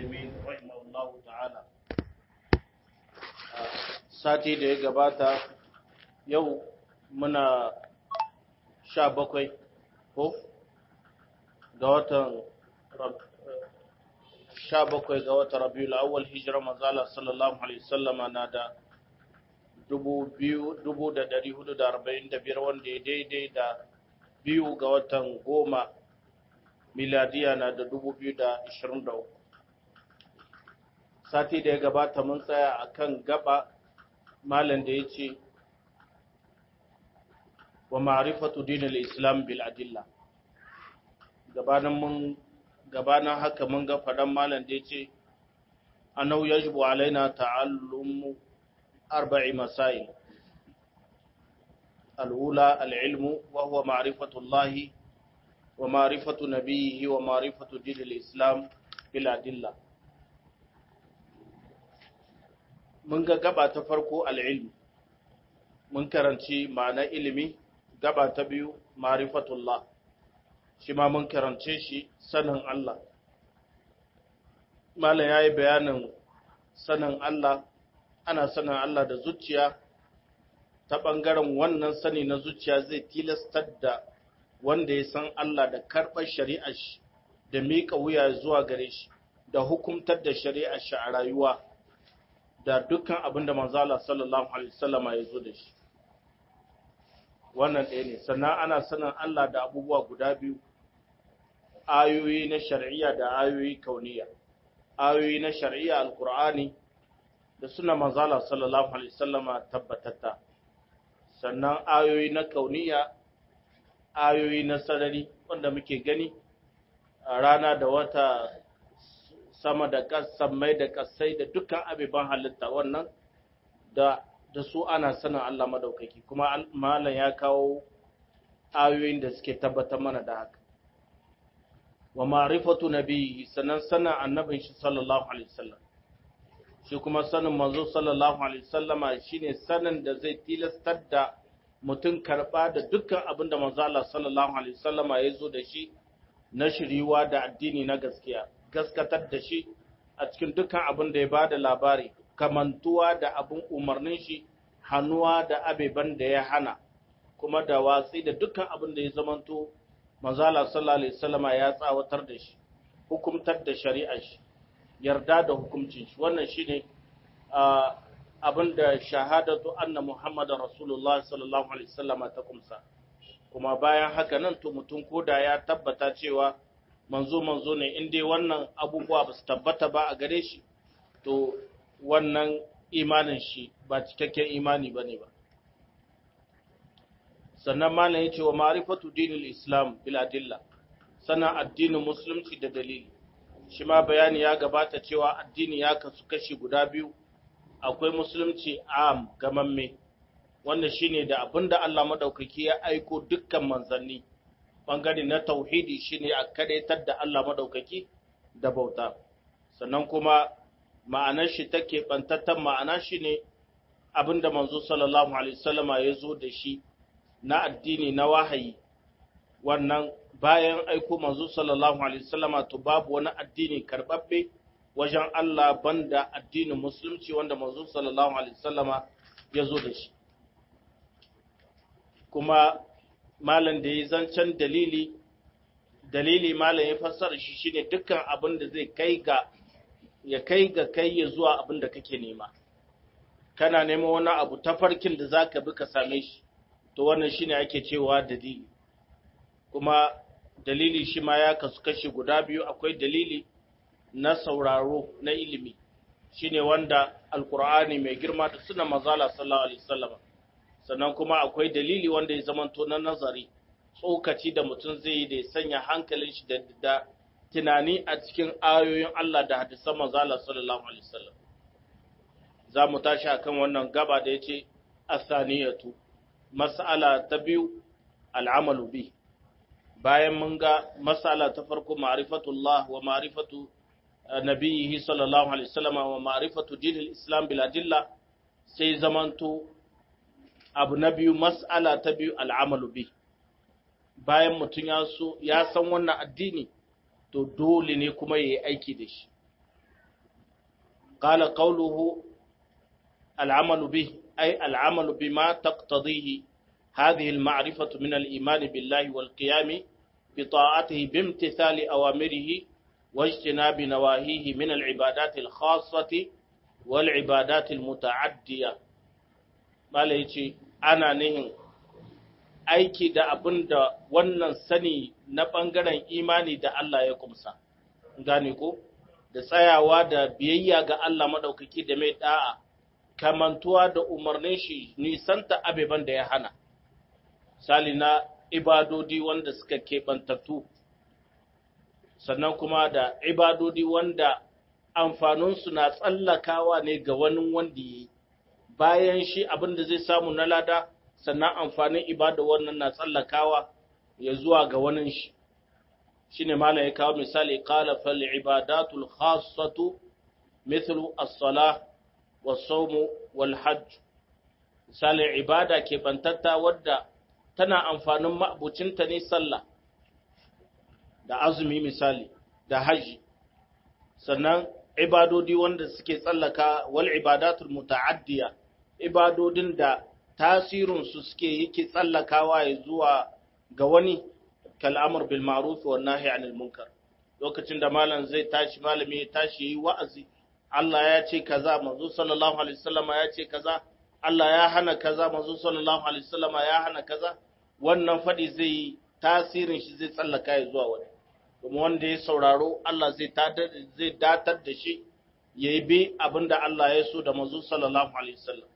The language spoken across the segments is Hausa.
Usaimin rahimahullahu ta'ala sati da ya gabata yau muna sha bakwai ko ga watan sha bakwai ga watan rabiul awwal hijira manzala sallallahu alaihi wasallama na da dubu biyu dubu da dari hudu da arba'in da biyar wanda ya daidai da biyu ga watan goma miladiya na da dubu biyu da ashirin da uku sati da ya gabata mun tsaya a kan gaba malam da ya ce wa ma'rifatu dinil islam bil adilla gabanin mun gabanin haka mun ga faɗan malam da ya ce anau yajibu alaina ta'allumu arba'i masail al'ula al'ilmu wa huwa ma'rifatu Allah wa ma'rifatu nabiyhi wa ma'rifatu dinil islam bil adilla mun ga gaba ta farko al'ilmu mun karanci ma'ana ilimi gaba ta biyu ma'rifatullah shi ma mun karance shi sanin Allah malam yayi bayanin sanin Allah ana sanin Allah da zuciya ta ɓangaren wannan sani na zuciya zai tilastar da wanda ya san Allah da karɓar shari'ar shi da miƙa wuya zuwa gare shi da hukumtar da shari'ar shi a rayuwa da dukkan abin da manzala sallallahu alaihi wasallama ya zo da shi wannan ɗaya ne sannan ana sanin Allah da abubuwa guda biyu ayoyi na shari'a da ayoyi kauniya ayoyi na shari'a alkur'ani da suna manzala sallallahu alaihi wasallama tabbatatta sannan ayoyi na kauniya ayoyi na sarari wanda muke gani a rana da wata sama da mai da kasai da dukkan abiban halitta wannan da da su ana sanin Allah madaukaki kuma malam ya kawo ayoyin da suke tabbatar mana da haka wa ma'rifatu nabiyyi sanan sana annabin shi sallallahu alaihi wasallam shi kuma sanin manzo sallallahu alaihi wasallama shine sanin da zai tilastar da mutum karba da dukkan abin da manzo Allah sallallahu alaihi wasallama ya zo da shi na shiriwa da addini na gaskiya gaskatar da shi a cikin dukkan abin da ya bada labari kamantuwa da abin umarnin shi hannuwa da abeban da ya hana kuma da watsi da dukkan abin da ya zamanto manzala sallallahu alaihi wasallama ya tsawatar da shi hukumtar da shari'ar shi yarda da hukuncin shi wannan shine abin da shahadatu anna muhammadar rasulullah sallallahu alaihi wasallama ta kumsa kuma bayan haka nan to mutum koda ya tabbata cewa manzo manzo ne in dai wannan abubuwa ba su tabbata ba a gare shi to wannan imanin shi ba cikakken imani ba ne ba sannan malam ya ce wa ma'rifatu dinil islam bil adilla sannan addinin musulunci da dalili shi ma bayani ya gabata cewa addini ya kasu kashi guda biyu akwai musulunci am gamamme wanda shine da abinda Allah madaukaki ya aiko dukkan manzanni bangare na tauhidi shine a kadaitar da Allah madaukaki da bauta sannan kuma ma'anar shi take bantattan ma'ana shine abinda manzo sallallahu alaihi wasallama ya zo da shi na addini na wahayi wannan bayan aiko manzo sallallahu alaihi wasallama to babu wani addini karbabbe wajen Allah banda addinin musulunci wanda manzo sallallahu alaihi wasallama ya zo da shi kuma malam da ya zancen dalili dalili malam ya fassara shi shine dukkan abin da zai kai ga ya kai ga kai ya zuwa abin da kake nema kana neman wani abu ta farkin da zaka bi ka same shi to wannan shine ake cewa dalili kuma dalili shi ma ya kasu kashi guda biyu akwai dalili na sauraro na ilimi shine wanda alkur'ani mai girma da suna mazala sallallahu alaihi wasallam sannan kuma akwai dalili wanda ya zamanto na nazari tsokaci da mutum zai yi da ya sanya hankalin shi da, da tunani a cikin ayoyin Allah da hadisan mazala sallallahu alaihi wasallam za mu tashi akan wannan gaba da yace asaniyatu mas'ala ta biyu al'amalu bi bayan mun ga mas'ala ta farko ma'rifatullah wa ma'rifatu nabiyhi sallallahu alaihi wasallam wa ma'rifatu dinil islam bil adilla sai zamanto abu na biyu mas'ala ta biyu al'amalu bi bayan mutum ya so ya san wannan addini to dole ne kuma yayi aiki da shi qala qawluhu al'amalu bih ay al'amalu bima taqtadihi hadhihi al-ma'rifatu min al-iman billahi wal qiyam bi ta'atihi bi imtithali awamirihi wa ijtinabi nawahihi min al-ibadat al-khassati wal ibadat al-muta'addiyah malai yace ana nihin aiki da abin da wannan sani na ɓangaren imani da Allah ya kumsa, gane ko? Da tsayawa da biyayya ga Allah maɗaukaki da mai ɗa'a, kamantuwa da umarnin shi nisanta abeban da ya hana, sali na ibadodi wanda suka keɓantattu, sannan kuma da ibadodi wanda amfaninsu na tsallakawa ne ga wani wanda ya yi, bayan shi abin da zai samu na lada. sannan amfanin ibada wannan na tsallakawa ya zuwa ga wani shi shi ne mala ya kawo misali kala fal ibadatul khassatu mithlu as-salah was-sawm wal-hajj misali ibada ke bantatta wadda tana amfanin ma'abucinta ne sallah da azumi misali da haji sannan ibadodi wanda suke tsallaka wal ibadatul muta'addiya ibadodin da tasirinsu suke yake tsallakawa ya zuwa ga wani kal'amur bil ma'ruf wa nahi anil munkar lokacin da malam zai tashi malami ya tashi yi wa'azi Allah ya ce kaza manzo sallallahu alaihi wasallama ya ce kaza Allah ya hana kaza manzo sallallahu alaihi wasallama ya hana kaza wannan fadi zai tasirin shi zai tsallaka ya zuwa wani kuma wanda ya sauraro Allah zai zai datar da shi yayi bi abinda Allah ya so da manzo sallallahu alaihi wasallam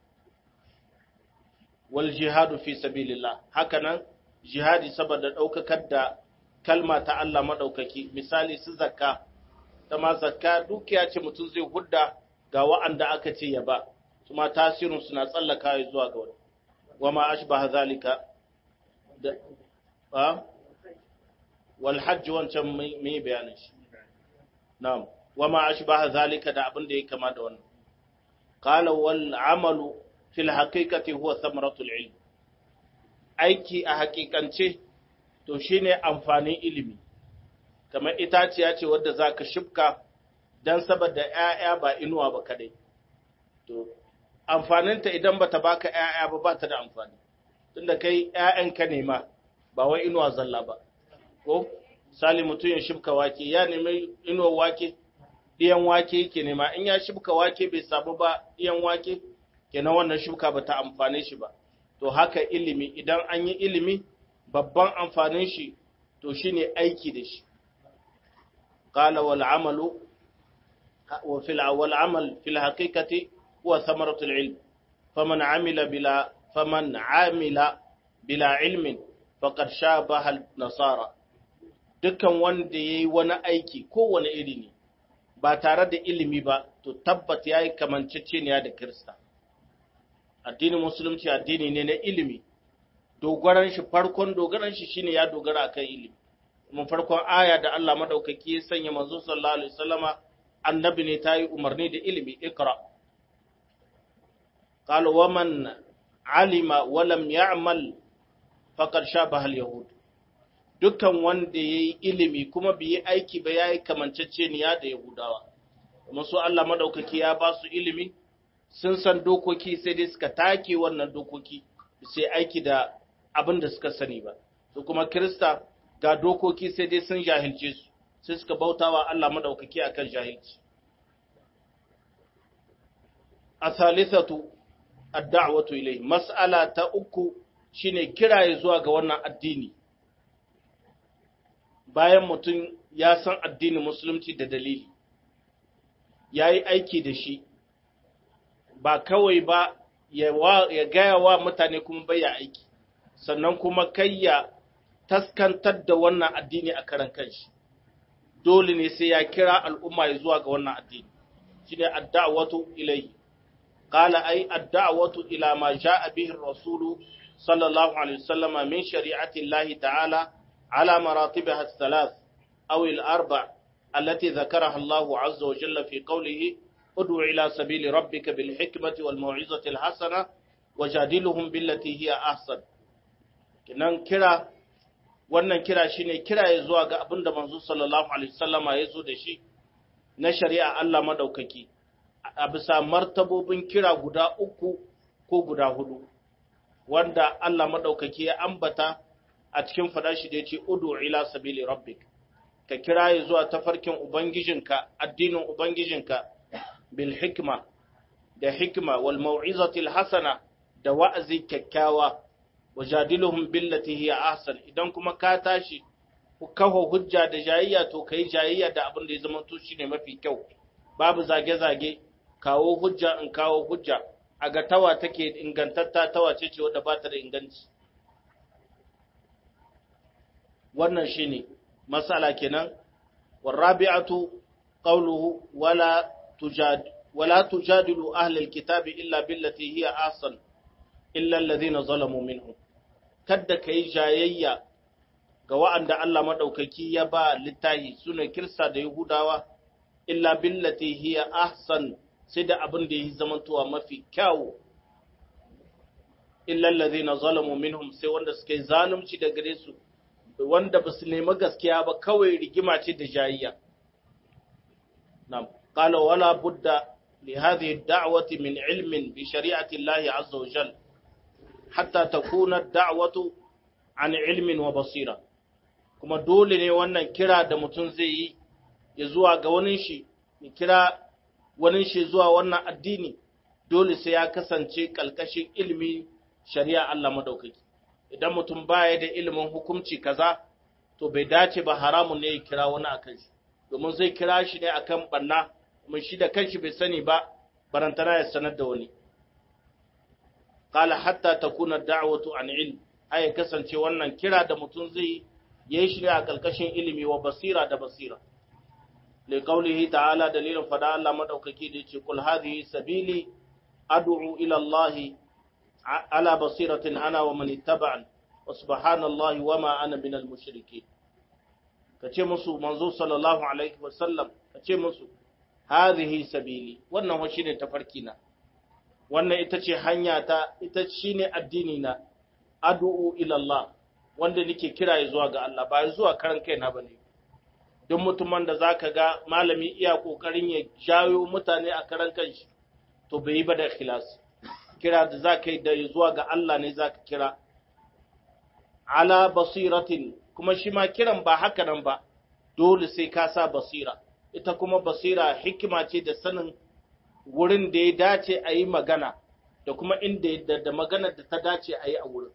wal jihadu fi sabilillah hakanan jihadi saboda daukakar da kalma ta Allah madaukaki misali su zakka ta ma zakka dukiya ce mutum zai hudda ga wa'anda aka ce ya ba kuma tasirin suna tsallaka zuwa ga wani wama ashbaha zalika da ba wal hajj wancan mai bayanin shi na'am wama ashbaha zalika da abin da ya kama da wannan qala wal amalu fil haqiqati huwa thamaratul ilm aiki a haƙiƙance to shine amfanin ilimi kamar itaciya ce wadda zaka shibka dan saboda ƴaƴa ba inuwa ba kadai to amfaninta idan bata baka ƴaƴa ba ba ta da amfani tunda kai ƴaƴan ka nema ba wai inuwa zalla ba ko sali mutum ya shibka wake ya nemi inuwar wake ɗiyan wake yake nema in ya shibka wake bai samu ba ɗiyan wake kenan wannan shuka ba ta amfane shi ba to haka ilimi idan an yi ilimi babban amfanin shi to shine aiki da shi qala wal amalu wa fil wal amal fil haqiqati huwa thamaratu al ilm faman amila bila faman amila bila ilmin faqad shabaha al nasara dukkan wanda yayi wani aiki kowane iri ne ba tare da ilimi ba to tabbat yayi kamanceceniya da kirista addinin musulunci addini ne na ilimi dogaran shi farkon dogaran shi shine ya dogara akan ilimi kuma farkon aya da Allah madaukaki ya sanya manzo sallallahu alaihi wasallama annabi ne tayi umarni da ilimi ikra qala wa man alima wa lam ya'mal faqad shabaha al-yahud dukkan wanda yayi ilimi kuma bai yi aiki ba yayi kamanceceniya da yahudawa kuma su Allah madaukaki ya ba su ilimi sun san dokoki sai dai suka take wannan dokoki sai aiki da abin da suka sani ba su kuma kirista ga dokoki sai dai sun jahilce su sai suka bautawa Allah madaukaki akan jahilci asalithatu ad-da'watu ilayhi mas'ala ta uku shine kiraye zuwa ga wannan addini bayan mutum ya san addinin musulunci da dalili yayi aiki da shi ba kawai ba ya gaya wa mutane kuma bai ya aiki sannan kuma kai ya taskantar da wannan addini a karan kanshi dole ne sai ya kira al'umma ya zuwa ga wannan addini shine ad-da'watu ilayhi qala ay ad-da'watu ila ma ja'a bihi ar-rasul sallallahu alaihi wasallam min shari'ati Allah ta'ala ala maratibiha ath-thalath aw al-arba' التي ذكرها الله عز وجل في قوله ادع إلى سبيل ربك بالحكمة والموعظة الحسنة وجادلهم بالتي هي أحسن kinan kira wannan kira shine kira ya zuwa ga abin da manzo sallallahu alaihi wasallama ya zo da shi na shari'a Allah madaukaki a bisa martabobin kira guda uku ko guda hudu wanda Allah maɗaukaki ya ambata a cikin faɗa shi da ya ce udu ila sabili rabbik ka kira ya zuwa tafarkin ubangijinka addinin ubangijinka bil hikma da hikma wal mau'izatil hasana da wa'azi kyakkyawa wajadiluhum billati hiya ahsan idan kuma ka tashi kawo hujja da jayayya to kai jayayya da abin da ya zama to shine mafi kyau babu zage zage kawo hujja in kawo hujja a ga tawa take ingantatta tawa ce ce wadda ba ta da inganci wannan shine masala kenan warabi'atu qawluhu wala tujad wala tujadilu ahli alkitabi illa billati hiya ahsan illa alladhina zalamu minhum kada kai jayayya ga wa'anda Allah madaukaki ya ba littahi suna kirsa da yahudawa illa billati hiya ahsan sai da abin da yi zamantowa mafi kyawu illa alladhina zalamu minhum sai wanda suka yi zalunci da gare su wanda ba su nemi gaskiya ba kawai rigima ce da jayayya nam qala wala budda li hadhihi ad-da'wati min ilmin bi shari'ati Allah azza wa jalla hatta takuna ad-da'watu an ilmin wa basira kuma dole ne wannan kira da mutum zai yi ya zuwa ga wani shi ya kira wani shi zuwa wannan addini dole sai ya kasance kalkashin ilmi shari'a Allah madaukaki idan mutum baya da ilimin hukunci kaza to bai dace ba haramun ne ya kira wani akan shi domin zai kira shi ne akan banna kuma shi da kanshi bai sani ba barantana ya sanar da wani qala hatta takuna da'watu an ilm ay kasance wannan kira da mutum zai yi shi ne a kalkashin ilimi wa basira da basira li qawlihi ta'ala dalilin fada Allah madaukaki da yace kul hadhihi sabili ad'u ila Allah ala basiratin ana wa man ittaba'an wa subhanallahi wa ma ana minal mushrikeen kace musu manzo sallallahu alaihi wa sallam kace musu hadhihi sabili wannan wa shine tafarki na wannan ita ce hanya ta ita shine addini na ad'u ila Allah wanda nake kira zuwa ga Allah ba zuwa karan kaina bane duk mutumin da zaka ga malami iya kokarin ya jayo mutane a karan kanshi to bai yi ba da ikhlas kira da zaka yi da zuwa ga Allah ne zaka kira ala basiratin kuma shi ma kiran ba haka nan ba dole sai ka sa basira ita kuma basira hikima ce da sanin wurin da ya dace a yi magana da kuma inda da maganar da ta dace a yi a wurin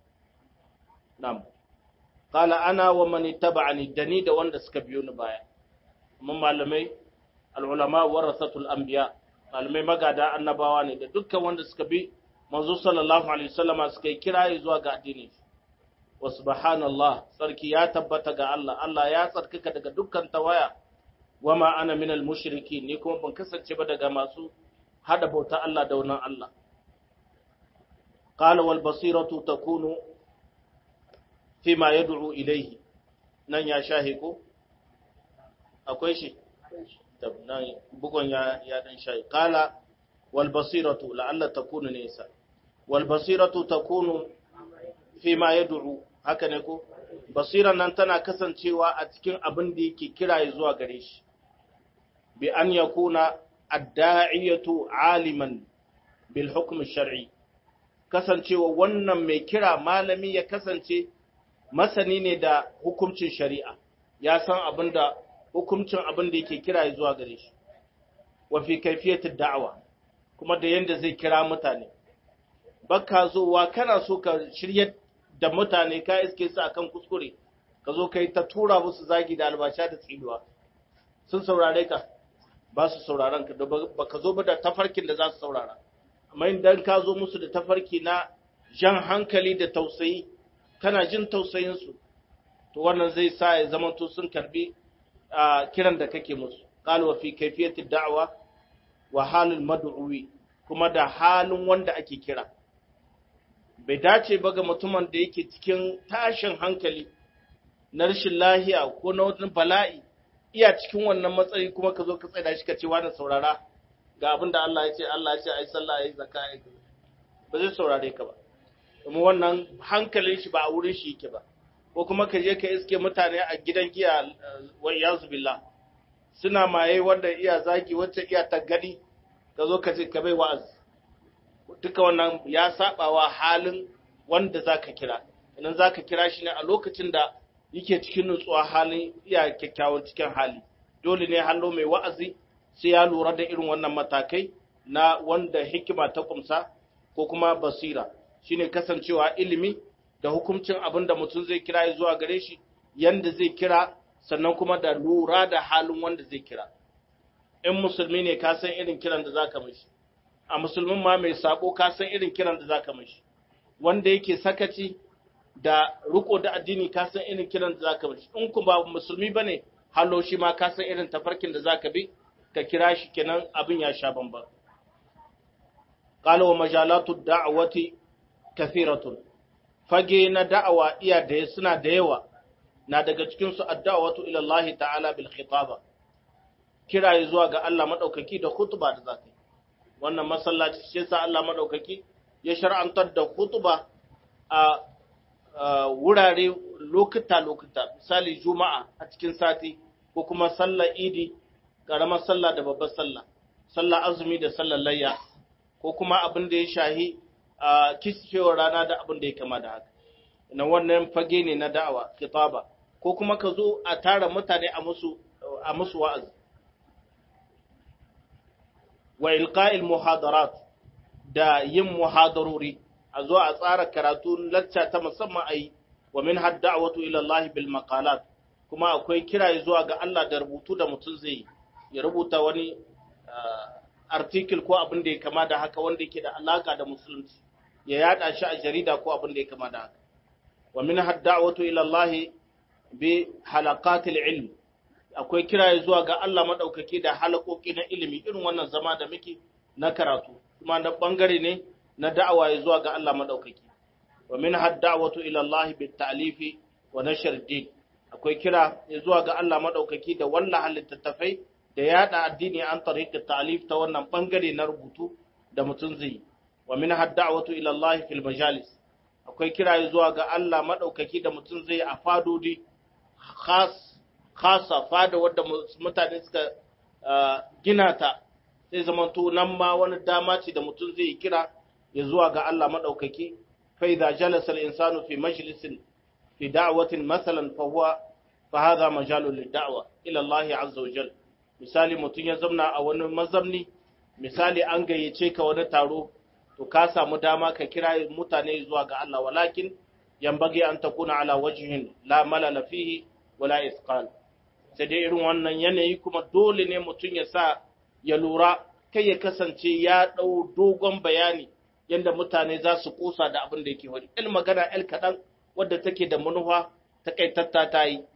Nam. Kala ana wa mani taba'ani da ni da wanda suka biyo ni baya. Mun malamai al'ulama warasatul anbiya malamai magada annabawa ne da dukkan wanda suka bi manzo sallallahu alaihi wasallama suka yi kiraye zuwa ga addini. Wa subhanallah sarki ya tabbata ga Allah Allah ya tsarkaka daga dukkan tawaya wa ma ana minal mushriki ni kuma ban kasance ba daga masu hada bauta Allah da wannan Allah. Qala wal basiratu takunu fima ya du'u ilaihi nan ya shahe ko akwai shi nan bugon ya ya dan shahe qala wal basiratu la'alla takunu nisa wal basiratu takunu fima yad'u haka ne ko basira nan tana kasancewa a cikin abin da yake kira zuwa gare shi bi an yakuna ad-da'iyatu aliman bil hukm shar'i kasancewa wannan mai kira malami ya kasance masani ne da hukuncin shari'a ya san abin da hukuncin abin da yake kira zuwa gare shi wa fi kaifiyatud da'wa kuma da yanda zai kira mutane baka zowa kana so ka shirye da mutane ka iske su akan kuskure ka zo kai ta tura musu zagi da albasha da tsinuwa sun saurare ka ba su sauraron ka ba ka zo ba da tafarkin da za su saurara amma idan ka zo musu da tafarki na jan hankali da tausayi kana jin tausayinsu to wannan zai sa ya zama to sun karbi kiran da kake musu qala wa fi kayfiyati da'wa wa halul mad'uwi kuma da halin wanda ake kira bai dace ba ga mutumin da yake cikin tashin hankali na rashin lahiya ko na wani bala'i iya cikin wannan matsayi kuma ka zo ka tsaya shi ka ce wani saurara ga abin da Allah ya ce Allah ya ce ai sallah ai zakka ai ba zai saurare ka ba kuma wannan hankalin shi ba a wurin shi yake ba ko kuma ka je ka iske mutane a gidan giya wa iyazu billah suna maye wanda iya zagi wacce iya tagadi ka zo ka ce ka bai wa'azi duka wannan ya sabawa halin wanda zaka kira idan zaka kira shi ne a lokacin da yake cikin nutsuwa halin iya kyakkyawan cikin hali dole ne hallo mai wa'azi sai ya lura da irin wannan matakai na wanda hikima ta kumsa ko kuma basira shine kasancewa ilimi da hukuncin abin da mutum zai kira ya zuwa gare shi yanda zai kira sannan kuma da lura da halin wanda zai kira in musulmi ne ka san irin kiran da zaka mishi a musulmin ma mai sabo ka san irin kiran da zaka mishi wanda yake sakaci da riko da addini ka san irin kiran da zaka mishi in ku ba musulmi bane hallo shi ma ka san irin tafarkin da zaka bi ka kira shi kenan abin ya sha bamban qala wa majalatu da'wati kathiratun fage na da'awa iya da suna da yawa na daga cikin su ad-da'watu ila Allah ta'ala bil khitaba kira zuwa ga Allah madaukaki da khutba da zaka wannan masallaci shi yasa Allah madaukaki ya shar'antar da khutba a wurare lokuta-lokuta misali juma'a a cikin sati ko kuma sallar idi ƙaramar sallah da babbar sallah sallar azumi da sallar layya ko kuma abin da ya shahi a kisfewar rana da abin da ya kama da haka na wannan fage ne na da'awa kitaba ko kuma ka zo a tara mutane a musu a musu wa'azi wa ilqa'il muhadarat da yin muhadarori a zo a tsara karatu lacca ta musamman a yi wa min hadda'watu ila Allah bil maqalat kuma akwai kira zuwa ga Allah da rubutu da mutum zai yi ya rubuta wani article ko abin da ya kama da haka wanda yake da alaka da musulunci ya yada shi a jarida ko abin da ya kama da haka wa min hadda'watu ila Allah bi halaqatil ilm akwai kira zuwa ga Allah madaukake da halakoki na ilimi irin wannan zama da muke na karatu kuma na bangare ne na da'awa zuwa ga Allah madaukaki wa min hadda'watu ila Allah bit ta'lifi wa nashr din akwai kira zuwa ga Allah madaukaki da wannan halittattafai da yada addini an tariqat ta'lif ta wannan bangare na rubutu da mutum zai wa min hadda'watu ila Allah fil majalis akwai kira zuwa ga Allah madaukaki da mutum zai a fadodi khas khasa fada wadda mutane suka gina ta sai zamanto nan ma wani dama ce da mutum zai kira ya zuwa ga Allah maɗaukaki, fai da jalasar insanu fi majalisin fi da'awatin masalan fahuwa fa haza majalun lidda'awa ila Allah azza wa jal misali mutum ya zamna a wani mazamni misali an gayyace ka wani taro to ka samu dama ka kira mutane zuwa ga Allah walakin yambage an takuna ala wajhin la malala fihi wala isqal sai dai irin wannan yanayi kuma dole ne mutum ya sa ya lura kai ya kasance ya ɗau dogon bayani yadda mutane za su kusa da abin da yake wani il magana el kaɗan wadda take da manufa ta kaitatta ta yi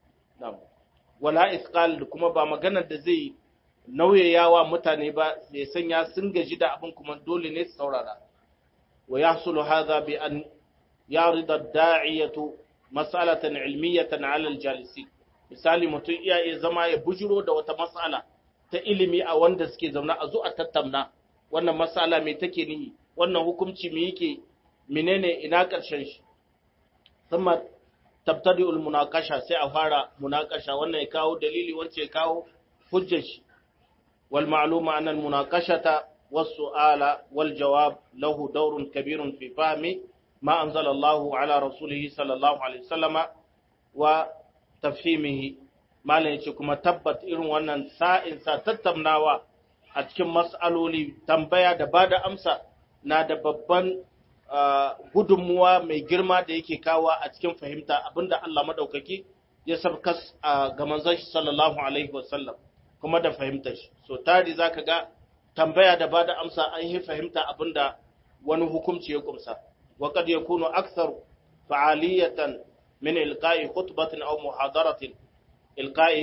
wala isqal kuma ba maganar da zai nauyayawa mutane ba ya sanya sun gaji da abin kuma dole ne su saurara wa yahsulu hadha bi an yarida da'iyatu mas'alatan ilmiyatan 'ala al-jalisin misali mutum iya iya zama ya bujiro da wata mas'ala ta ilimi a wanda suke zaune a zo a tattauna wannan mas'ala me take nihi wannan hukunci me yake menene ina ƙarshen shi thumma tabtadi'ul munaqasha sai a fara munaqasha wannan ya kawo dalili wance ya kawo hujjar shi wal ma'luma anna al munaqashata was su'ala wal jawab lahu dawrun kabirun fi fahmi ma anzala Allahu ala rasulihi sallallahu alaihi wasallama wa tafhimihi malam yace kuma tabbat irin wannan sa'in sa tattaunawa a cikin mas'aloli tambaya da bada amsa na da babban gudunmuwa mai girma da yake kawo a cikin fahimta abinda Allah madaukaki ya sabkas ga manzon shi sallallahu alaihi wasallam kuma da fahimtar shi so tari zaka ga tambaya da bada amsa an yi fahimta abinda wani hukunci ya kumsa wa kad yakunu akthar fa'aliyatan min ilqa'i khutbatin aw muhadaratin ilqa'i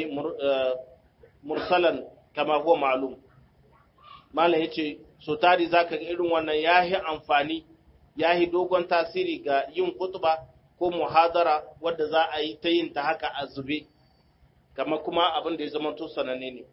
mursalan kama huwa ma'lum malam yace so tari zaka ga irin wannan yahi amfani yahi dogon tasiri ga yin khutba ko muhadara wadda za a yi ta yin ta haka a zube kama kuma abin da ya zama to sananne ne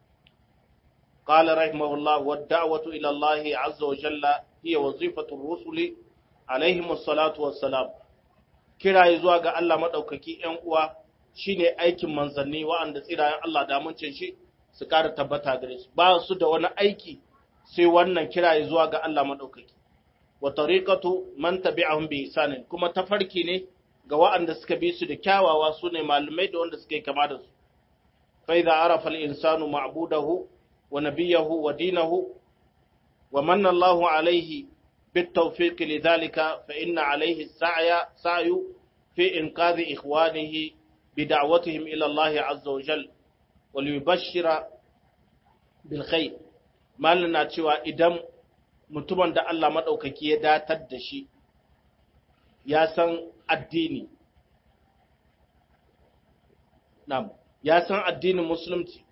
قال رحمه الله والدعوة إلى الله عز وجل هي وظيفة الرسل عليهم الصلاة والسلام kira zuwa ga Allah maɗaukaki ‘yan uwa shi ne aikin manzanni wa'anda tsirayen Allah damuncin shi su ƙara tabbata gare su ba su da wani aiki sai wannan kira zuwa ga Allah madaukaki wa tariqatu man tabi'ahum bi ihsanin kuma tafarki ne ga waɗanda suka bi su da kyawawa su ne malamai da wanda suka yi kama da su fa idza arafa al-insanu ma'budahu wa nabiyahu wa dinahu wa manna Allahu alayhi بالتوفيق لذلك فإن عليه السعي سعي في إنقاذ إخوانه بدعوتهم إلى الله عز وجل وليبشر بالخير ما لنا cewa idan mutumin da Allah maɗaukaki ya datar da shi ya san addini Na'am, ya san addinin musulunci,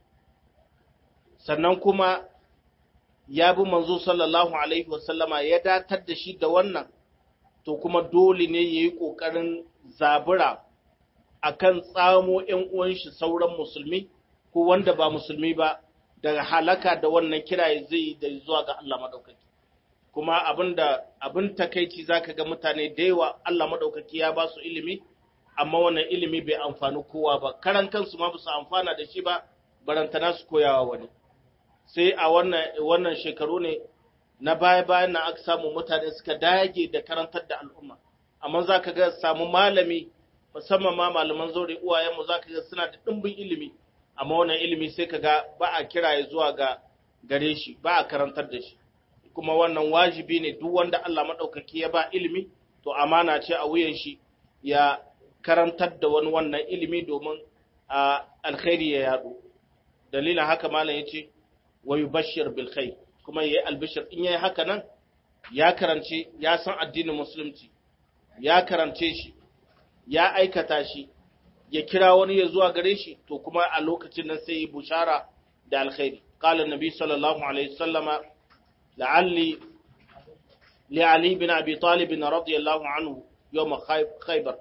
sannan kuma ya bi manzo sallallahu Alaihi wasallama ya datar da shi da wannan, to kuma dole ne ya yi ƙoƙarin zabura a kan tsamo ‘yan uwanshi sauran musulmi ko wanda ba musulmi ba daga halaka da wannan kira zai yi da zuwa ga Allah maɗaukaki. Kuma abin takaici za ka ga mutane da yawa Allah maɗaukaki ya ba su ilimi, amma wannan ilimi bai amfani kowa ba karan kansu ma su amfana da shi ba barantana su koyawa wani sai a wannan wannan shekaru ne na baya bayan nan aka samu mutane suka dage da karantar da al'umma amma za ka ga samu malami musamman ma malaman zaure uwayenmu za ka ga suna da ɗimbin ilimi amma wannan ilimi sai ka ga ba a kiraye zuwa ga gare shi ba a karantar da shi kuma wannan wajibi ne duk wanda Allah maɗaukaki ya ba ilimi to amana ce a wuyan shi ya karantar da wani wannan ilimi domin a alkhairi ya yadu dalilin haka malam yace wa yubashshir bil khair kuma yayi albishir in yayi haka nan ya karance ya san addinin musulunci ya karance shi ya aikata shi ya kira wani ya zuwa gare shi to kuma a lokacin nan sai yi bushara da alkhairi qala annabi sallallahu alaihi wasallama la'alli li ali bin abi talib radiyallahu anhu yawm khaybar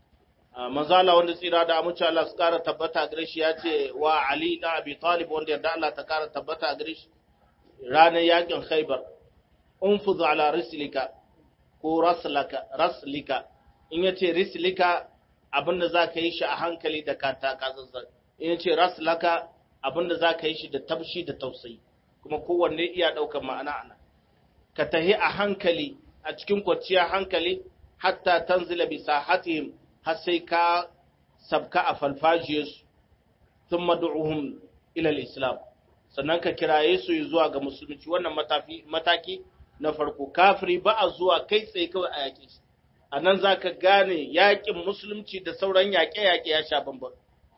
manzala wanda tsira da amince Allah su kara tabbata gare shi ya ce wa Ali da Abi Talib wanda yarda Allah ta kara tabbata gare shi ranar yakin Khaibar unfuz ala rislika ko raslaka raslika in yace rislika abinda zaka yi shi a hankali da kata kazazzar in yace raslaka abinda zaka yi shi da tabshi da tausayi kuma kowanne iya daukar ma'ana ana ka tahi a hankali a cikin kwanciya hankali hatta tanzila bi sahatihim har sai ka sabka a falfajiyarsu sun madu'uhum ilal islam sannan ka kiraye su zuwa ga musulunci wannan mataki na farko kafiri ba a zuwa kai tsaye kawai a yaƙi shi a nan za ka gane yaƙin musulunci da sauran yaƙe-yaƙe ya sha bambam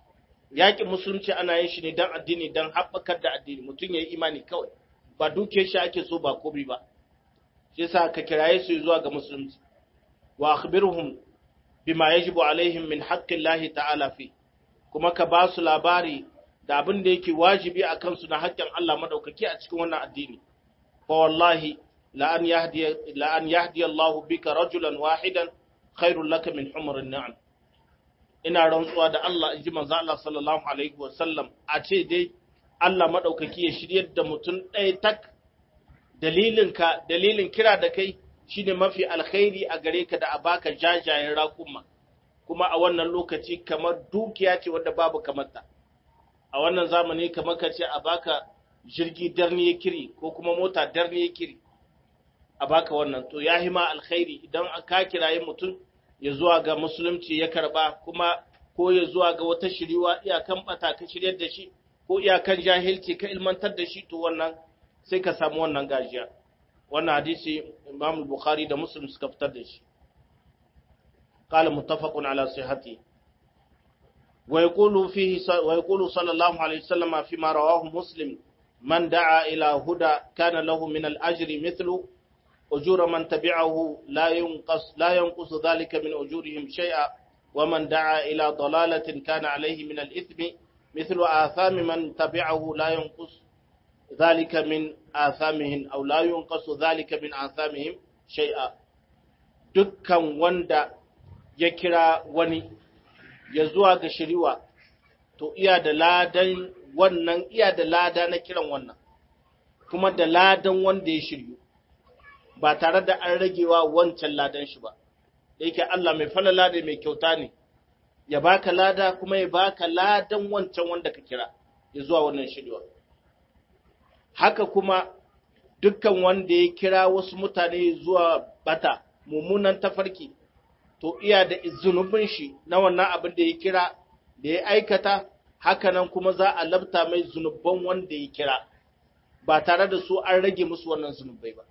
yaƙin musulunci ana yin shi ne don addini don haɓakar da addini mutum ya yi imani kawai ba dukiyar shi ake so ba komi ba shi yasa ka kiraye su zuwa ga musulunci wa akhbirhum bima yajibu alaihim min haqqillahi ta'ala fi kuma ka ba su labari da abin da yake wajibi a kansu na haƙƙin Allah madaukaki a cikin wannan addini fa wallahi la an yahdi la an yahdi Allah bika rajulan wahidan khairul laka min humrin ni'am ina rantsuwa da Allah inji manzo Allah sallallahu alaihi wa sallam a ce dai Allah madaukaki ya shiryar da mutum ɗaya tak dalilin ka dalilin kira da kai shine mafi alkhairi a gare ka da a baka jajayen raƙuma kuma a wannan lokaci kamar dukiya ce wadda babu kamarta a wannan zamani kamar ka ce a baka jirgi darni ya kiri ko kuma mota darni ya kiri a baka wannan to ya hima alkhairi idan ka kirayi mutum ya zuwa ga musulunci ya karba kuma ko ya zuwa ga wata shiriwa iyakan bata ka shiryar da shi ko iyakan jahilci ka ilmantar da shi to wannan sai ka samu wannan gajiya wannan hadisi Imam Bukhari da Muslim suka fitar da shi qala muttafaqun ala sihhati wa yaqulu fihi wa yaqulu sallallahu alaihi wasallam fi ma rawahu Muslim man da'a ila huda kana lahu min al-ajri mithlu ujura man tabi'ahu la yunqas la yanqus dhalika min ujurihim shay'a wa man da'a ila dalalatin kana alayhi min al-ithmi mithlu athami man tabi'ahu la yanqus ذلك من آثامهم أو لا ينقص ذلك من آثامهم شيئا dukkan wanda ya kira wani ya zuwa ga shiriwa to iya da ladan wannan iya da lada na kiran wannan kuma da ladan wanda ya shiryu ba tare da an ragewa wancan ladan shi ba da yake Allah mai falala da mai kyauta ne ya baka lada kuma ya baka ladan wancan wanda ka kira ya zuwa wannan shiriwa haka kuma dukkan wanda ya kira wasu mutane zuwa bata mummunan tafarki to iya da zunubin shi na wannan abin da ya kira da ya aikata hakanan kuma za a labta mai zunuban wanda ya kira ba tare da su an rage musu wannan zunubai ba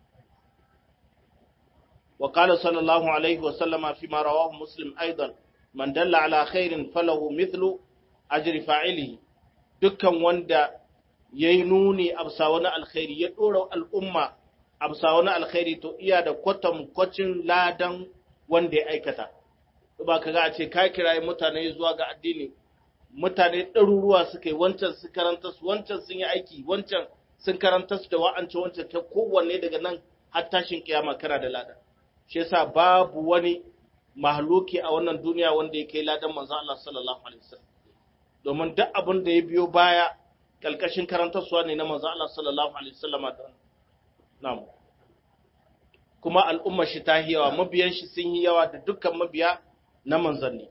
wa qala sallallahu alaihi wa sallama fi ma rawahu muslim aidan man dalla ala khairin falahu mithlu ajri fa'ilihi dukkan wanda yayi nuni absa wani alkhairi ya dora al'umma absa wani alkhairi to iya da kwatam kwacin ladan wanda ya aikata ba kaga a ce ka kirayi mutane zuwa ga addini mutane ɗaruruwa suka yi wancan su karanta su wancan sun yi aiki wancan sun karanta su da wa'ance wancan ta kowanne daga nan har tashin kiyama kana da ladan shi yasa babu wani mahluki a wannan duniya wanda ya kai ladan manzo Allah sallallahu alaihi wasallam domin duk abin da ya biyo baya kalkashin karantarsuwa ne na manzo Allah sallallahu alaihi wasallam na'am kuma al'ummar shi ta yawa mabiyan shi sun yi yawa da dukkan mabiya na manzanni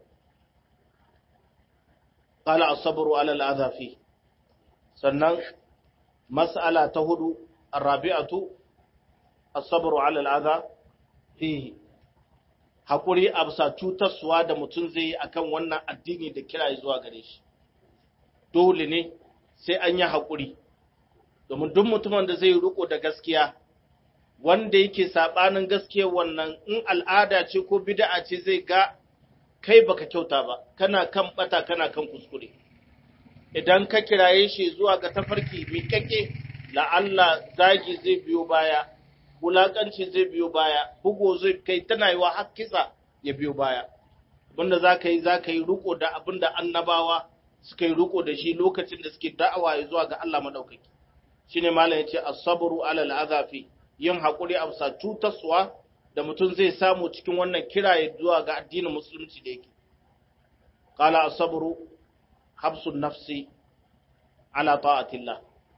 qala as-sabru 'ala al-adha fi sannan mas'ala ta hudu ar-rabi'atu as-sabru 'ala al-adha fihi hakuri absa cutarsuwa da mutum zai yi akan wannan addini da kira zuwa gare shi dole ne sai an yi hakuri domin duk mutumin da zai riko da gaskiya wanda yake sabanin gaskiyar wannan in al'ada ce ko bid'a ce zai ga kai baka kyauta ba kana kan bata kana kan kuskure idan ka kiraye shi zuwa ga tafarki miƙaƙe la'alla zagi zai biyo baya wulaƙanci zai biyo baya bugo zai kai tana yi wa hakkisa ya biyo baya abinda za ka yi za ka yi riko da abinda annabawa suka yi riko da shi lokacin da suke da'awa zuwa ga Allah madaukaki shine malam yace as-sabru 'ala al-azafi yin haƙuri a bisa cutarsuwa da mutum zai samu cikin wannan kiraye zuwa ga addinin musulunci da yake. Kala asabru habsun nafsi ala ta'atillah.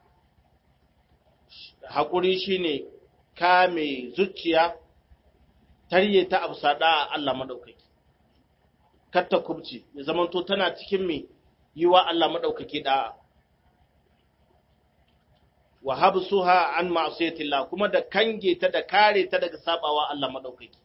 Haƙuri shine kame zuciya tarye ta abu sada a Allah maɗaukaki. Katta kubci, ya zamanto tana cikin mai yi wa Allah maɗaukaki da'a. wa habsuha an ma'siyatillah kuma da kange ta da kare ta daga sabawa Allah madaukaki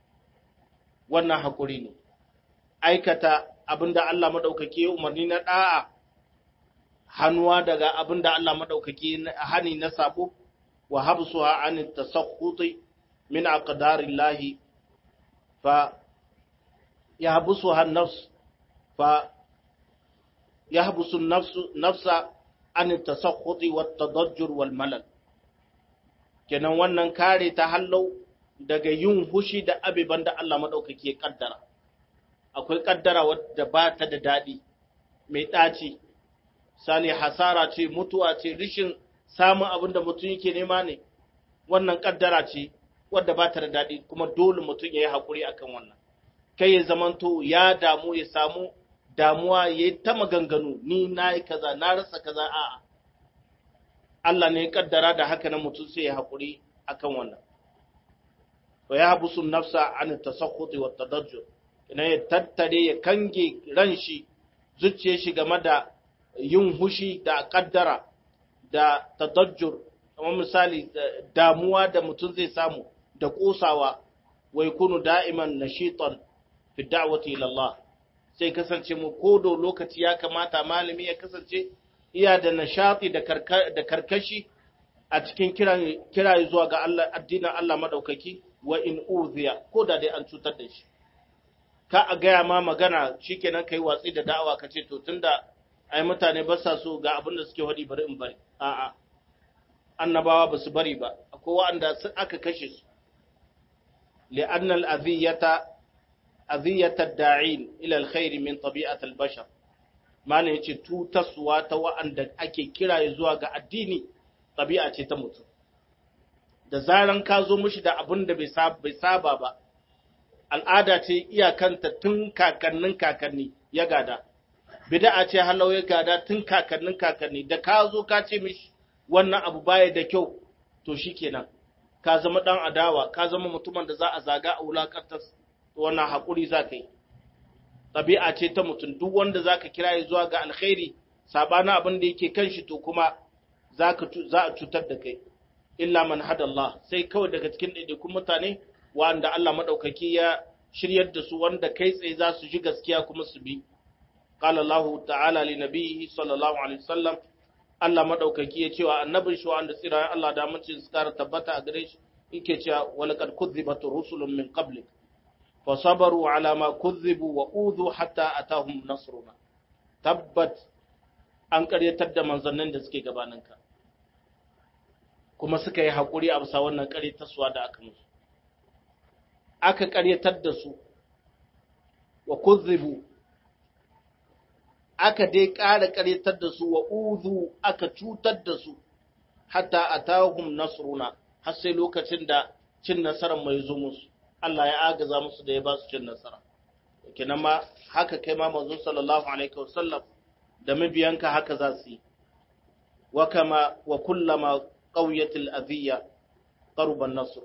wannan hakuri ne aikata abinda Allah madaukaki ya umarni na da'a hannuwa daga abinda Allah madaukaki hani na sabo wa habsuha an tasakhuti min aqdarillah fa yahbusuha an-nafs fa yahbusu an-nafsu nafsa an tasakhuti wat tadajjur wal malal kenan wannan kare ta hallau daga yin hushi da abiban da Allah madaukake ya kaddara akwai kaddara wadda ba ta da dadi mai daci sani hasara ce mutuwa ce rishin samun abin da mutum yake nema ne wannan kaddara ce wadda ba ta da dadi kuma dole mutum ya yi hakuri akan wannan kai ya zamanto ya damu ya samu damuwa ya yi ta maganganu ni na yi kaza na rasa kaza a'a Allah ne ya kaddara da haka na mutum sai ya haƙuri akan wannan wa ya habusu nafsa an tasakhuti wa tadajjur ina ya tattare ya kange ran shi zuciyar shi game da yin hushi da kaddara da tadajjur kamar misali damuwa da mutum zai samu da kosawa wa yakunu da'iman nashitan fi da'wati ila Allah sai kasance mu kodo lokaci ya kamata malami ya kasance iya da nashati da karkashi a cikin kira zuwa ga Allah addinin Allah madaukaki wa in uziya ko da dai an cutar da shi ka a gaya ma magana shikenan kai watsi da da'awa ka ce to tunda ai mutane ba sa so ga abin da suke hadi bari in bari a'a annabawa ba su bari ba akwai wanda aka kashe su li'anna al-adhiyata aziyatar da'in ila alkhairi min tabi'atul bashar malam yace tutaswa ta wa'anda ake kira zuwa ga addini tabi'a ce ta mutum da zaran ka zo mishi da abin da bai saba ba al'ada ce iyakanta tun kakannin kakanni ya gada bid'a ce halau ya gada tun kakannin kakanni da ka zo ka ce mishi wannan abu baya da kyau to shikenan ka zama dan adawa ka zama mutumin da za a zaga a wulakantar wannan haƙuri za ka yi ɗabi'a ce ta mutum duk wanda za ka kira zuwa ga alkhairi saɓanin abin da yake kan shi to kuma za a cutar da kai illa man hadallah sai kawai daga cikin ɗaiɗaikun mutane wanda Allah maɗaukaki ya shiryar da su wanda kai tsaye za su ji gaskiya kuma su bi qala Allah ta'ala li nabiyhi sallallahu alaihi wasallam Allah maɗaukaki ya cewa annabin shi wanda tsira Allah da mace su kara tabbata a gare shi yake cewa walaqad kuzzibat rusulun min qablik fa sabaru ala ma kuzzibu wa udhu hatta atahum nasruna tabbat an ƙaryatar da manzannin da suke gabaninka kuma suka yi haƙuri a bisa wannan ƙaryatarsuwa da aka musu aka ƙaryatar da su wa kuzzibu aka dai ƙara ƙaryatar da su wa uzu aka cutar da su hatta atahum nasruna har sai lokacin da cin nasarar mai zo musu Allah ya agaza musu da ya ba su cin nasara kenan ma haka kai ma manzo sallallahu alaihi wasallam da mabiyanka haka za su yi wa kama wa kullama qawiyatil adhiya qaruban nasr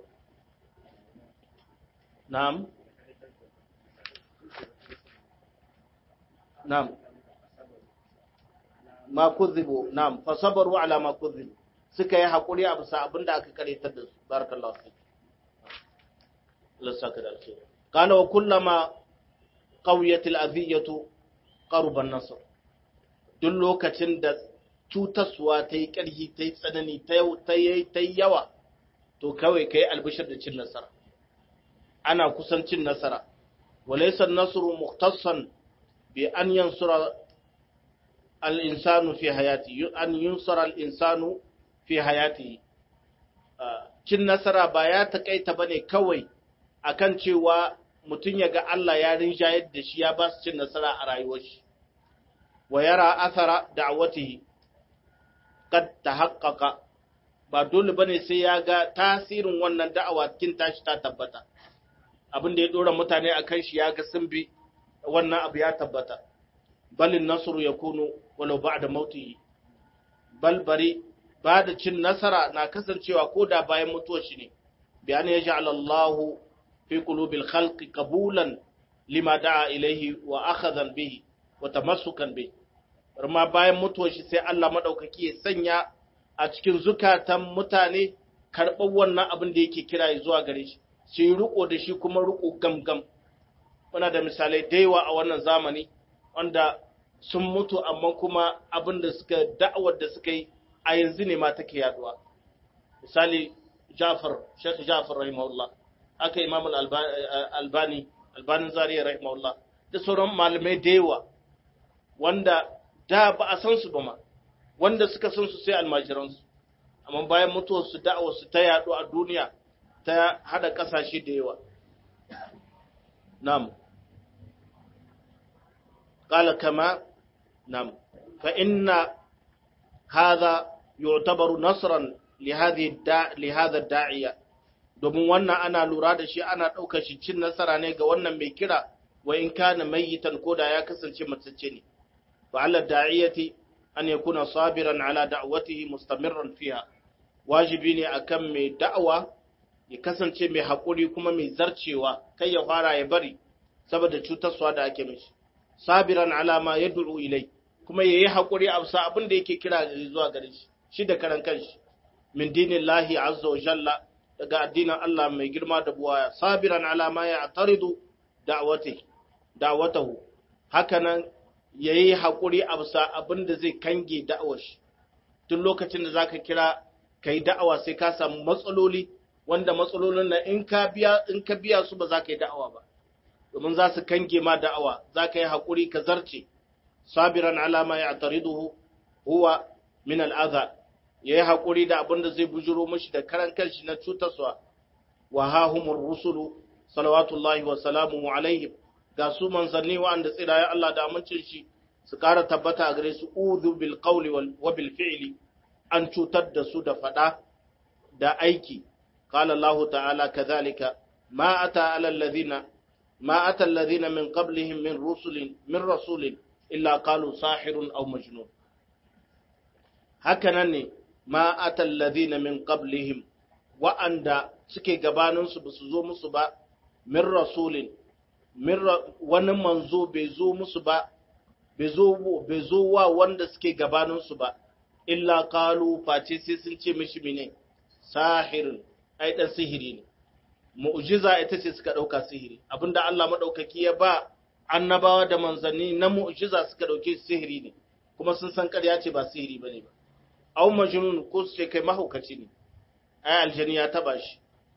na'am na'am ma kuzibu na'am fa sabaru ala ma kuzibu suka yi hakuri a bisa abinda aka karetar da su barakallahu fi Allah saka da alkhairi kana wa kullama qawiyatil adhiyatu qaruban nasr duk lokacin da cutaswa ta yi ƙarfi ta yi tsanani ta yi yawa to kawai ka yi albishir da cin nasara ana kusan cin nasara walaisar nasuru muktassan bi an yansura al'insanu fi hayati an yunsura al'insanu fi hayati cin nasara ba ya taƙaita ba ne kawai akan cewa mutum ya ga Allah ya rinjayar da shi ya ba su cin nasara a rayuwar shi wa yara athara da'watihi kad tahaqqaqa ba dole bane sai ya ga tasirin wannan da'awa cikin tashi ta tabbata abin da ya dora mutane akan shi ya ga sun bi wannan abu ya tabbata bal nasru yakunu walau ba'da mautihi bal bari ba da cin nasara na kasancewa ko da bayan mutuwar shi ne bi an yaj'al Allah fi qulubil khalqi qabulan lima da'a ilayhi wa akhadhan bihi wa tamassukan bihi ma bayan mutuwar shi sai Allah maɗaukaki ya sanya a cikin zukatan mutane karɓar wannan abin da yake kira zuwa gare shi su yi riko da shi kuma riko gamgam muna da misalai da yawa a wannan zamani wanda sun mutu amma kuma abin da suka da'awar da suka yi a yanzu ne ma take yaduwa misali Jafar Sheikh Jafar rahimahullah aka Imam Albani Albanin Zariya rahimahullah da sauran malamai da yawa wanda da ba a san su ba ma wanda suka san su sai almajiransu amma bayan mutuwar su da'awar su ta yaɗu a duniya ta hada ƙasashe da yawa nam qala kama nam fa inna hadha yu'tabaru nasran li hadhihi li hadha da'iya domin wannan ana lura da shi ana ɗaukar shi cin nasara ne ga wannan mai kira wa in kana mayyitan koda ya kasance matacce ne وعلى الداعية أن يكون صابرا على دعوته مستمرا فيها wajibi ne akan mai da'awa ya kasance mai haƙuri kuma mai zarcewa kai ya fara ya bari saboda cutarwa da ake mishi sabiran alama ya du'u ilai kuma yayi haƙuri a bisa abin da yake kira zuwa gare shi shi da karan kanshi min dinillahi azza wa jalla daga addinin Allah mai girma da buwaya sabiran alama ya ataridu da'wati da'watahu hakanan ya yi haƙuri a bisa abin da zai kange da'awar shi tun lokacin da za ka kira ka yi da'awa sai ka samu matsaloli wanda matsalolin na in ka biya su ba za ka yi da'awa ba domin za su kange ma da'awa za ka yi haƙuri ka zarce sabiran alama ya tariduhu huwa min al'aza ya yi haƙuri da abin da zai bujuro mashi da karan kanshi na cutarsa wa hahumur rusulu salawatullahi wa salamu alaihim ga su manzanni wa'anda tsirayen Allah da amincin shi su ƙara tabbata a gare su uzu bil qawli wa bil fi'li an cutar da su da fada da aiki qala Allah ta'ala kadhalika ma ata ala alladhina ma ata alladhina min qablihim min rusulin min rasulin illa qalu sahirun aw majnun hakanan ne ma ata alladhina min qablihim wa'anda suke gabanin su ba su zo musu ba min rasulin wani manzo bai zo musu ba, bai zo wa wanda suke gabaninsu ba, illa kalu face sai sun ce mishi mine, sahirin ai dan sihiri ne mu'jiza ita ce suka dauka sihiri abinda Allah madaukaki ya ba annabawa da manzanni na mu'jiza suka dauke sihiri ne kuma sun san ƙarya ce ba sihiri bane ba aw majnun ko su ce kai mahaukaci ne ai aljani ya taba shi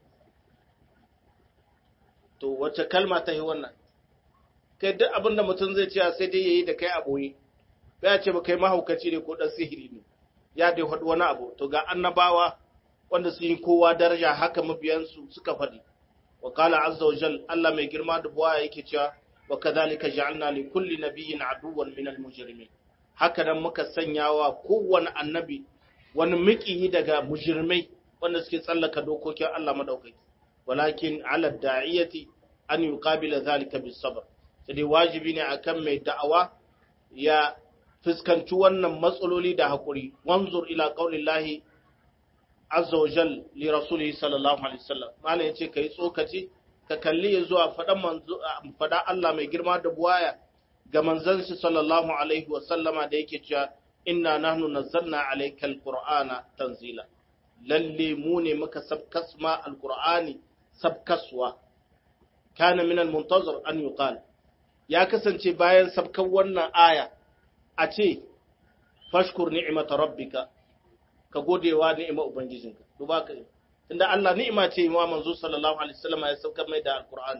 to wace kalma ta yi wannan kai duk abinda mutum zai ce sai dai yayi da kai a boye ya ce ba kai mahaukaci ne ko dan sihiri ne ya dai faɗi wani abu to ga annabawa wanda sun yi kowa daraja haka mabiyansu suka faɗi wa qala azza wa jal Allah mai girma da buwaya yake cewa wa kadhalika ja'alna li kulli nabiyyin aduwwan min al mujrimin haka nan muka sanya wa kowane annabi wani miƙiyi daga mujrimai wanda suke tsallaka dokokin Allah madaukaki walakin ala da'iyati an yuqabila zalika bis sabr sai dai wajibi ne akan mai da'awa ya fuskanci wannan matsaloli da hakuri wanzur ila qaulillahi azza wa jal li rasulihi sallallahu alaihi wasallam malai yace kai tsokaci ka kalli zuwa fadan manzo fada Allah mai girma da buwaya ga manzon shi sallallahu alaihi wasallama da yake cewa inna nahnu nazzalna alayka alqur'ana tanzila lalle mu ne muka sabkasma alqur'ani sabkaswa kana min almuntazir an yuqal ya kasance bayan sabkan wannan aya a ce fashkur ni'mata rabbika ka godewa ni'imar ubangijinka duba ka tunda Allah ni'ima ce wa manzo sallallahu alaihi wasallam ya sauka mai da alqur'ani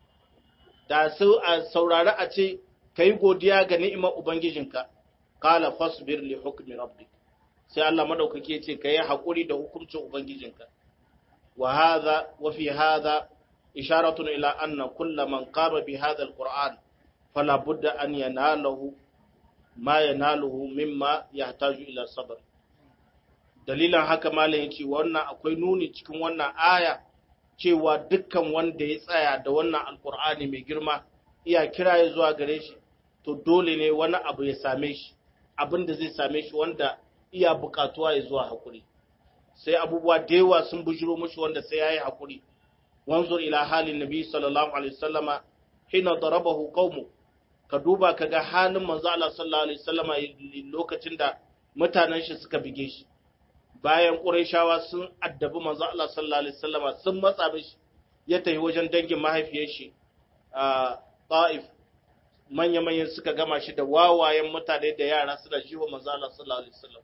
da su a saurari a ce kai godiya ga ni'imar ubangijinka qala fasbir li hukmi rabbik sai Allah madaukake ya ce kai hakuri da hukuncin ubangijinka wa hadha wa fi hadha isharatun ila anna kull man qama bi hadha alqur'an fala budda an yanalahu ma yanaluhu mimma yahtaju ila sabr dalilan haka malam yace wannan akwai nuni cikin wannan aya cewa dukkan wanda ya tsaya da wannan alkur'ani mai girma iya kira ya zuwa gare shi to dole ne wani abu ya same shi abin da zai same shi wanda iya bukatuwa ya zuwa hakuri sai abubuwa da yawa sun bujiro mushi wanda sai yayi hakuri wanzur ila halin nabi sallallahu alaihi wasallama hina darabahu qaumu ka duba kaga halin manzo Allah sallallahu alaihi wasallama lokacin da mutanen shi suka bige shi bayan Qurayshawa sun addabi manzo Allah sallallahu alaihi wasallama sun matsa mishi ya tafi wajen dangin mahaifiyar shi a Taif manya manyan suka gama shi da wawayen mutane da yara suna jiwa manzo Allah sallallahu alaihi wasallam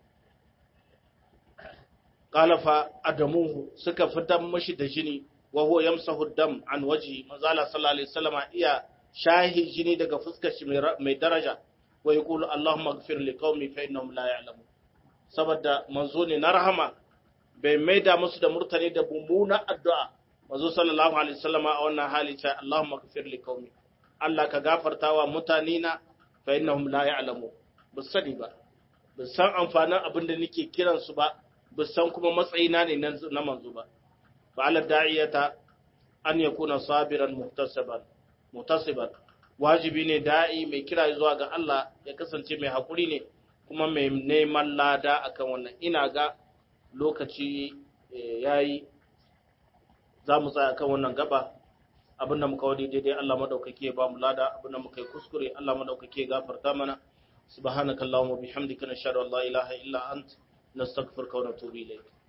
qalafa adamuhu suka fitar mishi da jini wa huwa yamsahu dam an waji manzo Allah sallallahu alaihi wasallama iya shahi jini daga fuskar shi mai daraja wa yaqulu Allahumma ighfir li qaumi fa innahum la ya'lamun saboda manzo ne na rahama bai maida musu da murtani da mummuna addu'a manzo sallallahu alaihi wasallama a wannan hali ta Allahumma ighfir li qaumi Allah ka gafarta wa mutane na fa innahum la ya'lamu bus sani ba bus san amfanin abin da nake kiran su ba bus san kuma matsayina ne na manzo ba fa ala da'iyata an yakuna sabiran muhtasiban muhtasiban wajibi ne da'i mai kira zuwa ga Allah ya kasance mai hakuri ne kuma mai neman lada akan wannan ina ga lokaci yayi za mu tsaya kan wannan gaba abin da muka wadi daidai Allah madaukake ba mu lada abin da muka yi kuskure Allah madaukake gafarta mana subhanakallahumma bihamdika nashhadu an la ilaha illa ant nastaghfiruka wa natubu ilayk